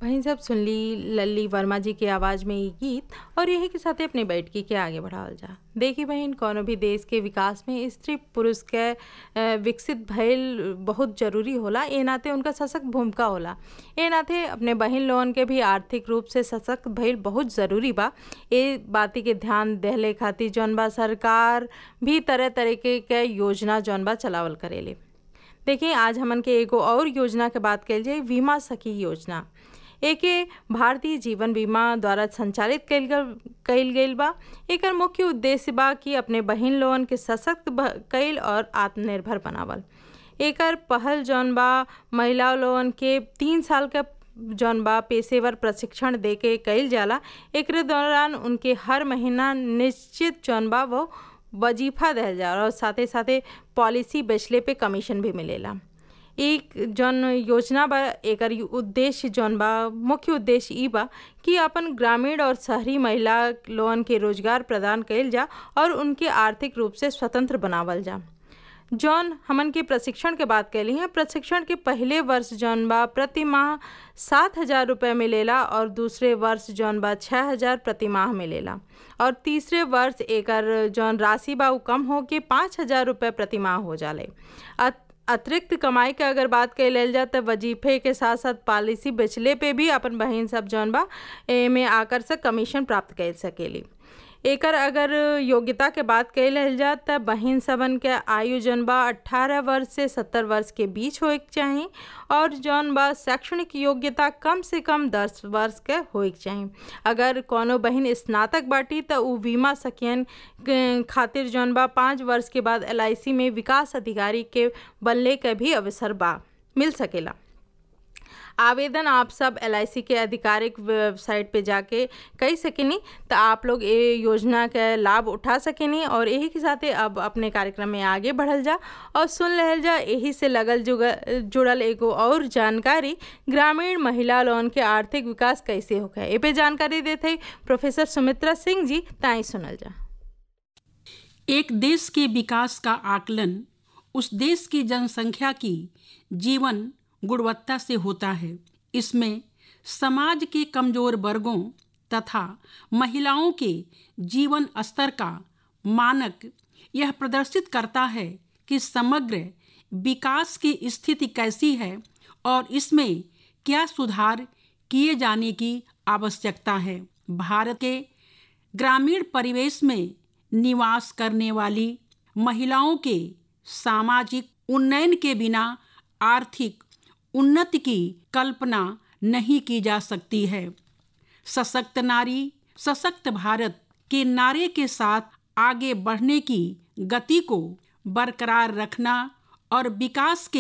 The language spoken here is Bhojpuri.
वहीं सब सुन ली लल्ली वर्मा जी की आवाज़ में ये गीत और यही के साथ अपने बैठकी के आगे बढ़ावल जा देखी बहन कोनो भी देश के विकास में स्त्री पुरुष के अ, विकसित भइल बहुत जरूरी होला ए नाते उनका सशक्त भूमिका होला ए नाते अपने बहन लोगन के भी आर्थिक रूप से सशक्त भइल बहुत ज़रूरी बा ए बाती के ध्यान देहले खातिर जौन बा सरकार भी तरह तरीके के योजना जौन बा चलावल करेले देखिए आज हमन के एगो और योजना के बात कल जाए बीमा सखी योजना एके भारतीय जीवन बीमा द्वारा संचालित कइल गल कइल गइल बा एकर मुख्य उद्देश्य बा कि अपने बहिन लोगन के सशक्त ब- कइल और आत्मनिर्भर बनावल एकर पहल जौन बा महिला लोगन के तीन साल का जौन बा पेशेवर प्रशिक्षण दे के कइल जाला एकरे दौरान उनके हर महीना निश्चित जौन बा वो वजीफा दहल जाला और साथे साथे पॉलिसी बेचले पे कमीशन भी मिलेला एक जौन योजना बा एकर उद्देश्य जौन बा मुख्य उद्देश्य ई बा कि अपन ग्रामीण और शहरी महिला लोगन के रोजगार प्रदान कइल जा और उनके आर्थिक रूप से स्वतंत्र बनावल जा जौन हमन के प्रशिक्षण के बात कैली हैं प्रशिक्षण के पहले वर्ष जौन बा प्रति माह सात हजार रुपये मिलेला और दूसरे वर्ष जौन बा छः हजार प्रति माह मिलेला और तीसरे वर्ष एकर जौन राशि बा उ कम हो के पाँच हजार रुपये प्रति माह हो जाले अत- अतिरिक्त कमाई के अगर बात कइल जाए तो वजीफे के साथ साथ पॉलिसी बेचले पे भी अपन बहिन सब जौन बा एमे आकर्षक कमीशन प्राप्त कर सकेली एकर अगर योग्यता के बात कइल जाए त बहिन सबन के आयु जौन बा अट्ठारह वर्ष से सत्तर वर्ष के बीच होए के चाही और जौन बा शैक्षणिक योग्यता कम से कम दस वर्ष के होए के चाही अगर कोनो बहिन स्नातक बाटी त उ बीमा सखियन के खातिर जौन बा पाँच वर्ष के बाद एल में विकास अधिकारी के बनले के भी अवसर बा मिल सकेला आवेदन आप सब एल के आधिकारिक वेबसाइट पे जाके कई सकेनी तो आप लोग ये योजना के लाभ उठा सकेनी और यही के साथे अब अपने कार्यक्रम में आगे बढ़ल जा और सुन रहल जा यही से लगल जुगल जुड़ल एगो और जानकारी ग्रामीण महिला लोगन के आर्थिक विकास कैसे होगा ए पे जानकारी देते प्रोफेसर सुमित्रा सिंह जी ताई सुनल जा एक देश के विकास का आकलन उस देश की जनसंख्या की जीवन गुणवत्ता से होता है इसमें समाज के कमजोर वर्गों तथा महिलाओं के जीवन स्तर का मानक यह प्रदर्शित करता है कि समग्र विकास की स्थिति कैसी है और इसमें क्या सुधार किए जाने की आवश्यकता है भारत के ग्रामीण परिवेश में निवास करने वाली महिलाओं के सामाजिक उन्नयन के बिना आर्थिक उन्नति की कल्पना नहीं की जा सकती है सशक्त नारी सशक्त भारत के नारे के साथ आगे बढ़ने की गति को बरकरार रखना और विकास के